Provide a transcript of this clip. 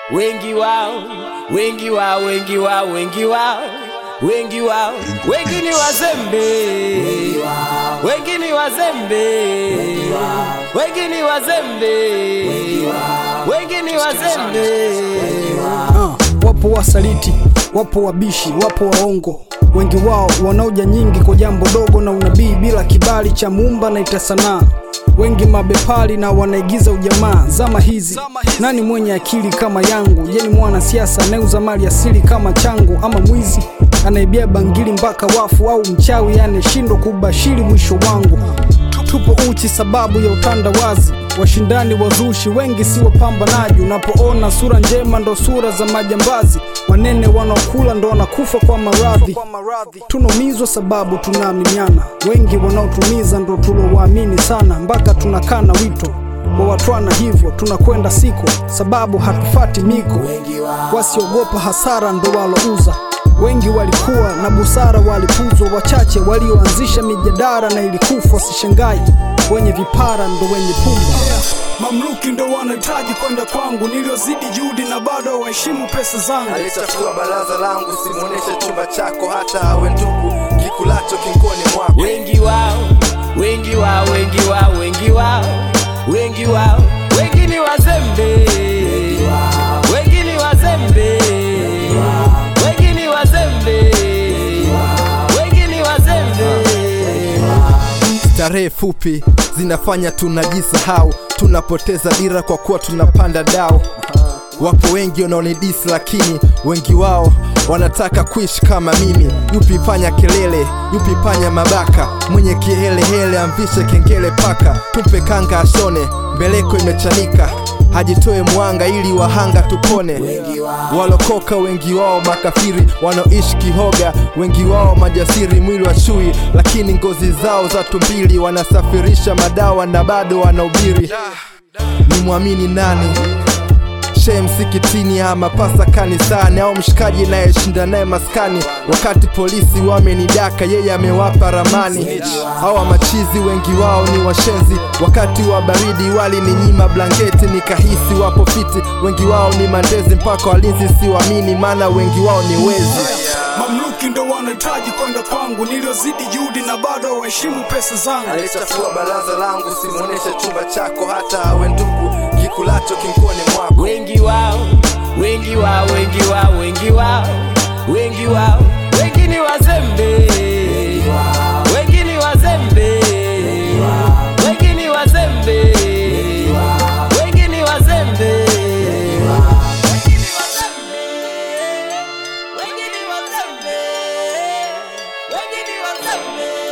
wengi wao, wengi wao, wengi wao, wengi wao, wengi wao, wengi ni wazembe, wengi ni wazembe, wengi ni wazembe, wengi ni wazembe. Ah, wapo wasaliti, wapo wabishi, wapo waongo, wengi wao wanaoja nyingi kwa jambo dogo na unabii bila kibali cha muumba na ita sanaa. Wengi mabepari na wanaigiza ujamaa zama hizi. Nani mwenye akili kama yangu? Je, ni mwanasiasa anayeuza mali asili kama changu, ama mwizi anaibia bangili mpaka wafu, au mchawi anayeshindwa kubashiri mwisho wangu? Tupo uchi sababu ya utandawazi, washindani wazushi wengi si wapambanaji. Unapoona sura njema ndo sura za majambazi, wanene wanaokula ndo wanakufa kwa maradhi. Tunaumizwa sababu tunaaminiana, wengi wanaotumiza ndo tulowaamini sana, mpaka tunakana wito wawatwana, hivyo tunakwenda siko sababu hatufati miko. Wasiogopa hasara ndo walouza Wengi walikuwa na busara, walipuzwa. Wachache walioanzisha mijadara na ilikufa. Wasishangai wenye vipara ndo wenye pumba. Mamluki ndo wanahitaji kwenda kwangu, niliozidi juhudi na bado waheshimu pesa zangu. Alichafua baraza langu, simuoneshe chumba chako, hata awe ndugu kikulacho kinkoni mwako. wengi wao, wengi wao, wengi wao, wengi wao, wengi wao, wengi ni wazembe, wengi ni wazembe, wengi ni wazembe, wengi ni wazembe. Starehe fupi zinafanya tunajisahau, tunapoteza dira kwa kuwa tunapanda dao. Wapo wengi wanaonidisi, lakini wengi wao wanataka kuishi kama mimi. Yupi panya kelele, yupi panya mabaka, mwenye kihelehele amvishe kengele paka, tumpe kanga ashone, mbeleko imechanika hajitoe mwanga ili wahanga tupone. Walokoka wengi wao makafiri, wanaoishi kihoga wengi wao majasiri, mwili wa chui lakini ngozi zao za tumbili, wanasafirisha madawa na bado wanahubiri. Ni mwamini nani? Shehe msikitini ama pasa kanisani au mshikaji nayeshinda naye maskani, wakati polisi wamenidaka, yeye amewapa ramani. Hawa machizi wengi wao ni washenzi, wakati wa baridi walininyima blanketi, nikahisi wapo fiti. Wengi wao ni mandezi, mpaka walinzi siwamini, maana wengi wao ni wezi. Mamluki ndo wanahitaji kwenda kwangu, niliozidi juhudi na bado waheshimu pesa zangu. Alichafua baraza langu, simuoneshe chumba chako, hata awe ndugu kikulacho kinkoni mwako. wengi wao, wengi wao, wengi wao, wengi wao, wengi wao, wengi ni wazembe, wengi ni wazembe, wengi ni wazembe, wengi ni wazembe. Wengi ni wazembe, wengi ni wazembe.